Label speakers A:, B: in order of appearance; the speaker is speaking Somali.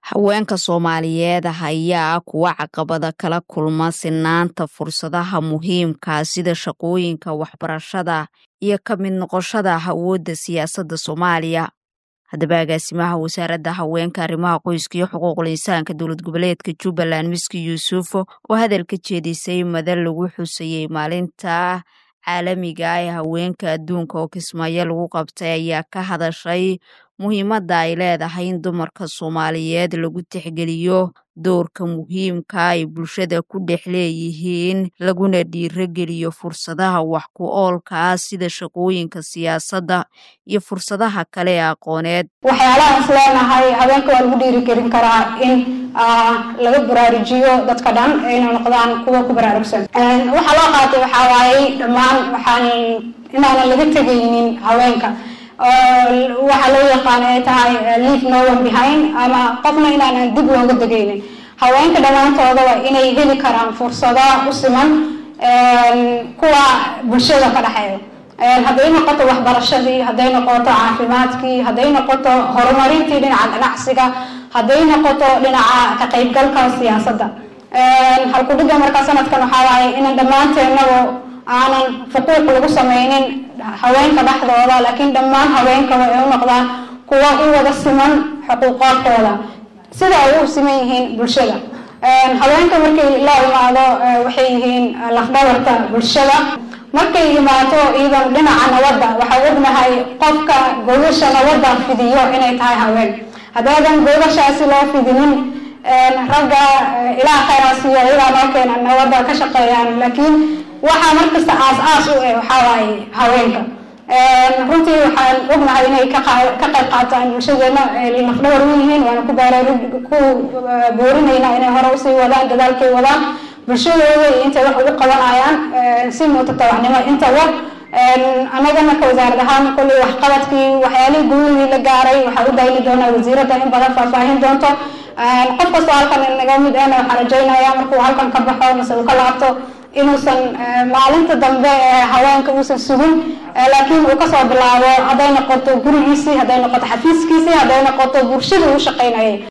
A: haweenka soomaaliyeed ayaa kuwa caqabada kala kulma sinaanta fursadaha muhiimka sida shaqooyinka waxbarashada iyo ka mid noqoshada awoodda siyaasadda soomaaliya haddaba agaasimaha wasaaradda haweenka arrimaha qoyska iyo xuquuqul insaanka dowlad goboleedka jubbaland miski yuusuf oo hadalka jeedisay madal lagu xusayey maalinta caalamiga ee haweenka adduunka oo kismaayo lagu qabtay ayaa ka hadashay muhiimadda ay leedahay in dumarka soomaaliyeed lagu tixgeliyo doorka muhiimka ay bulshada ku dhex leeyihiin laguna dhiirogeliyo fursadaha wax ku oolka sida shaqooyinka siyaasadda iyo fursadaha kale ee aqooneed
B: waxyaalahaan is leenahay haweenka waa lagu dhiirigelin karaa in laga baraarujiyo dadka dhan inay noqdaan kuwa ku baraarugsan waxaa loo qaatay waxaa waaye dhammaan waxaan inaanan laga tegaynin haweenka waxaa loo yaqaan ay tahay leave no one behind ama qofna inaanan dib looga degaynin haweenka dhammaantooda waa inay heli karaan fursado u siman kuwa bulshada ka dhexeeya hadday noqoto waxbarashadii hadday noqoto caafimaadkii hadday noqoto horumarintii dhinaca ganacsiga hadday noqoto dhinaca ka qaybgalka siyaasadda halkudhiga markaa sanadkan waxaa waaye inan dhammaanteennagu aanan fuquuq lagu sameynin haweenka dhexdooda laakiin dhammaan haweenkaba ay u noqdaan kuwa u wada siman xuquuqaadkooda sida ay u siman yihiin bulshada haweenka markay la imaado waxay yihiin lafdhabarta bulshada markay imaato iyadan dhinaca nabadda waxaa ognahay qofka gogasha nabadda fidiyo inay tahay haween haddaadan gogashaasi loo fidinin ragga ilaa khayraasiyo iyagaa noo keena nabadda ka shaqeeyaan laakiin waxaa markasta aas aas u eh waxaa waaye haweenka runtii waxaan ognahay inay ka qayb qaataan bulshadeena lafdhawar u yihiin waana ku ku boorinayna inay hore usii wadaan dadaalkay wadaan bulshadooda iyo intay wax ugu qabanayaan si muutatabacnimo intaba annagana ka wasaarad ahaan kolley waxqabadkii waxyaalihii guulihii la gaaray waxaa u dayni doonaa wasiiradda in badan faahfaahin doonto qof kastoo halkan naga mid ahna waxaan rajaynayaa markuu halkan ka baxo mase uu ka laabto inuusan maalinta dambe ee haweenka uusan sugin laakiin uu kasoo bilaabo hadday noqoto gurigiisii hadday noqoto xafiiskiisii hadday noqoto bulshadii uu shaqaynayay